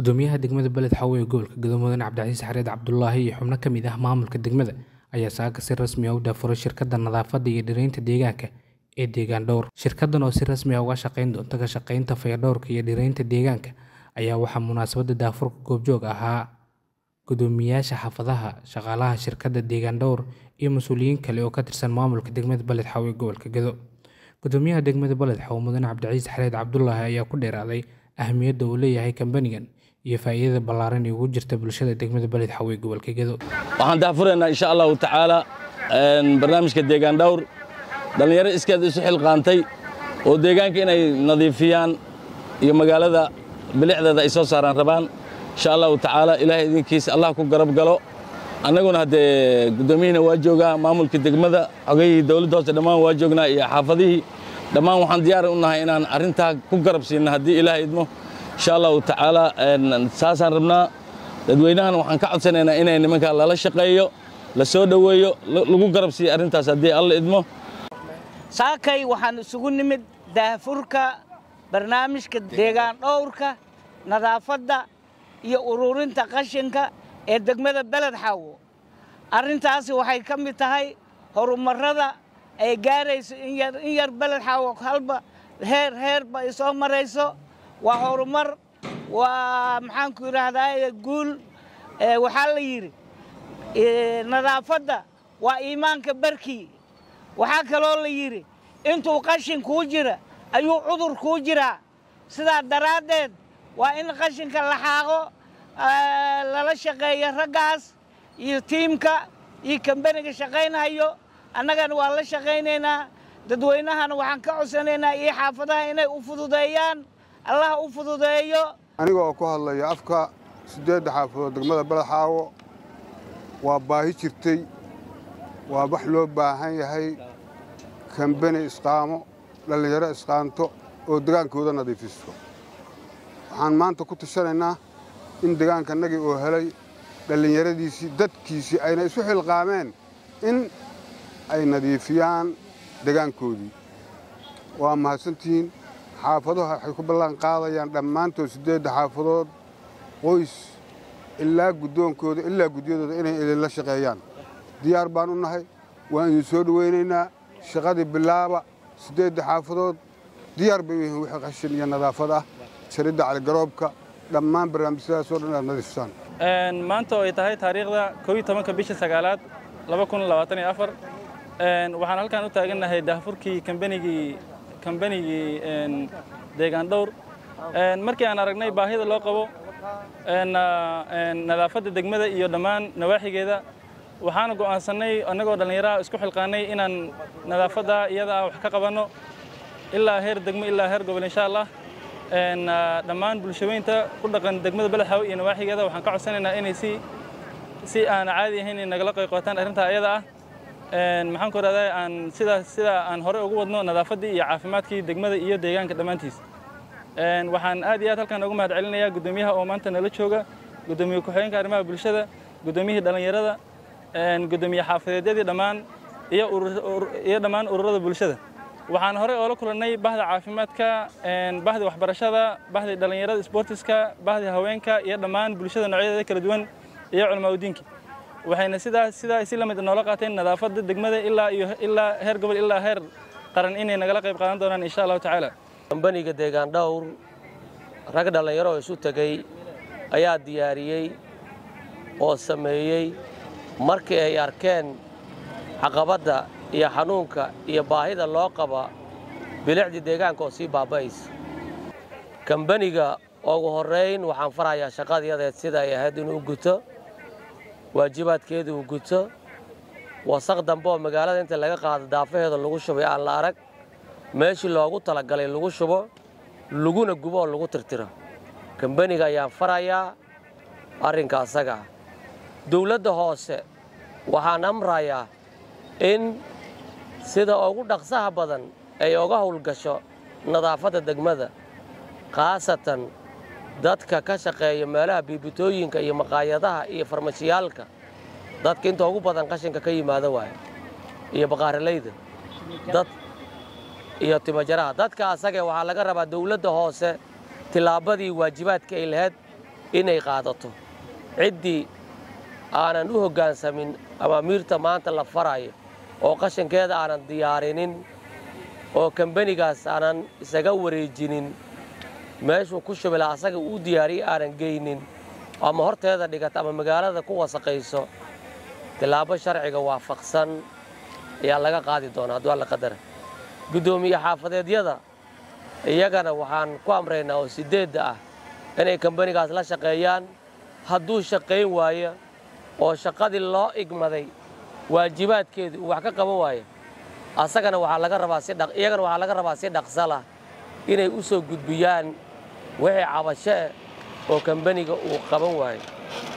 gudoomiyaha degmada beled xawe ee gobolka gado mudane cabdicasiis xareed cabdulaahi iyo xubno ka mid ah maamulka degmada ayaa saaka si rasmi ah u daafuray shirkadda nadaafadda iyo dhiraynta deegaanka ee deegaan dhowr shirkaddan oo si rasmi ah uga shaqayn doonta ka shaqaynta fayadhowrka iyo dhiraynta deegaanka ayaa waxaa munaasabadda daafurka goobjoog ahaa gudoomiyaasha xaafadaha shaqaalaha shirkadda deegaan dhowr iyo mas-uuliyiin kale oo ka tirsan maamulka degmada beled xawe ee gobolka gado gudoomiyaha degmada beled xawe mudane cabdicasiis xareed cabdulaahi ayaa ku dheeraaday ahmiyadda uu leeyahay kambanigan iyo faa'iidada ballaaran ee ugu jirta bulshada degmada beled xawe ee gobolka gado waxaan daafuraynaa insha allahu tacaala barnaamijka deegaan dhowr dhallinyaro iskeed isu xilqaantay oo deegaanka inay nadiifiyaan iyo magaalada bilicdeeda ay soo saaraan rabaan insha allahu tacaala ilaahay idinkiisa allah ku garab galo annaguna haddee guddoomiyihina waa joogaa maamulka degmada xogayihii dowladda hoose dhammaan waa joognaa iyo xaafadihii dhammaan waxaan diyaar u nahay inaan arrintaa ku garab siinna haddii ilaahay idmo insha allahu tacaala saasaan rabnaa dadweynahan waxaan ka codsanaynaa inay nimankaa lala shaqeeyo la soo dhoweeyo lagu garab siiyo arrintaas haddii alla idmo saakay waxaan isugu nimid daafurka barnaamijka deegaan dhowrka nadaafadda iyo ururinta qashinka ee degmada beled xaawo arrintaasi waxay ka mid tahay horumarrada ay gaarayso in yar beled xaawo halba heer heerba ay soo marayso waa horumar waa maxaanku yidhaahdaa guul waxaa la yidhi nadaafadda waa iimaanka barkii waxaa kaloo la yidhi intuu qashin kuu jira ayuu cudur kuu jiraa sidaa daraaddeed waa in qashinka la xaaqo lala shaqeeyo raggaas iyo tiimka iyo kambaniga shaqaynhayo annagana waa la shaqaynaynaa dadweynahana waxaan ka codsanaynaa iyo xaafadaha inay u fududeeyaan allah u fududeeyo aniga oo ku hadlaya afka siddeedda xaafadood degmada beled xaawo waa baahi jirtay waa wax loo baahan yahay kambani isqaamo dhallinyaro isqaanto oo degaankooda nadiifiso waxaan maanta ku tashanaynaa in degaankanagii oo helay dhallinyaradiisii dadkiisii ayna isu xilqaameen in ay nadiifiyaan degaankoodii waa mahadsantihiin xaafaduhu waxay ku ballan qaadayaan dhammaantood siddeedda xaafadood qoys ilaa guddoonkooda ilaa gudyadooda inay idinla shaqeeyaan diyaar baan u nahay waan idin soo dhowaynaynaa shaqadii bilaaba siddeedda xaafadood diyaar bay u yihiin wixii qashin iyo nadaafad ah jaridda caligaroobka dhammaan barnaamijyadaasoo dhan aad nadiifsaan maanta oo ay tahay taariikhda kooiyo tobanka bisha sagaalaad laba kun labaatan iyo afar waxaan halkaan u taagannahay daafurkii kambanigii kambanigii deegaan dhowr markii aan aragnay baahida loo qabo nadaafadda degmada iyo dhammaan nawaaxigeeda waxaana go'aansannay annagoo dhallinyaraha isku xilqaannay inaan nadaafadda iyadaa wax ka qabanno ilaa heer degmo ilaa heer gobol insha allah dhammaan bulshaweynta ku dhaqan degmada beled xaawe iyo nawaaxigeeda waxaan ka codsanaynaa inay si si aan caadi ahayn inay nagala qayqootaan arrintaa iyada ah maxaan ku rahdaa aan sidaa sidaa aan hore ugu wadno nadaafaddii iyo caafimaadkii degmada iyo deegaanka dhammaantiis waxaan aad iyo aad halkaan ugu mahad celinayaa guddoomiyaha oo maanta nala jooga guddoomiye ku-xigeenka arrimaha bulshada guddoomiyihii dhallinyarada guddoomiye xaafadeedyadii dhammaan iyo iyo dhammaan ururada bulshada waxaan horey oola kulannay bahda caafimaadka bahdi waxbarashada bahdi dhallinyarada sboortiska bahdi haweenka iyo dhammaan bulshada noocyadeeda kala duwan iyo culamaauddiinka waxayna sidaa sidaa si la mid noola qaateen nadaafadda degmada ilaa iyo ilaa heer gobol ilaa heer qaran inay nagala qayb qaadan doonaan insha allahu tacaala kambaniga deegaan dhowr rag dhallinyaro oo isu tegey ayaa diyaariyey oo sameeyey markii ay arkeen caqabadda iyo xanuunka iyo baahida loo qaba bilicdii deegaanka oo sii baaba'aysa kambaniga ugu horrayn waxaan farayaa shaqadiyadeed sida ay ahayd inuu guto waajibaadkeedu uu guto wasaq dambe oo magaalada inta laga qaado daafaheeda lagu shubay aan la arag meeshii loogu talagalay lagu shubo laguna gubo oo lagu tirtiro kambaniga ayaan farayaa arrinka asaga ah dawladda hoose waxaan amrayaa in sida ugu dhaqsaha badan ay uga howlgasho nadaafadda degmada khaasatan dadka ka shaqeeya meelaha biibitooyinka iyo maqaayadaha iyo farmashiyaalka dadka inta ugu badan qashinka ka yimaado waaya iyo baqaaralayda dad iyo timajaraha dadka asagee waxaa laga rabaa dawladda hoose tillaabadii waajibaadka ay lahayd inay qaadato ciddii aanan u hoggaansamin amaamiirta maanta la farayo oo qashinkeeda aanan diyaarinin oo kambanigaas aanan isaga wareejinin meeshuu ku shubila asaga uu diyaariyey aanan geynin ama horteeda dhigata ama magaalada ku wasaqayso tilaabo sharciga waafaqsan ayaa laga qaadi doonaa hadduu alla qadara guddoomiye xaafadeedyada iyagana waxaan ku amraynaa oo sideedda ah inay kambanigaas la shaqeeyaan hadduu shaqayn waayo oo shaqadii loo igmaday waajibaadkeedii uu wax ka qaban waayo asagana waxaa laga rabaa si dhaq iyagana waxaa laga rabaa si dhaqsalah inay u soo gudbiyaan wixii cabasho eh oo kambaniga uu qaban waayo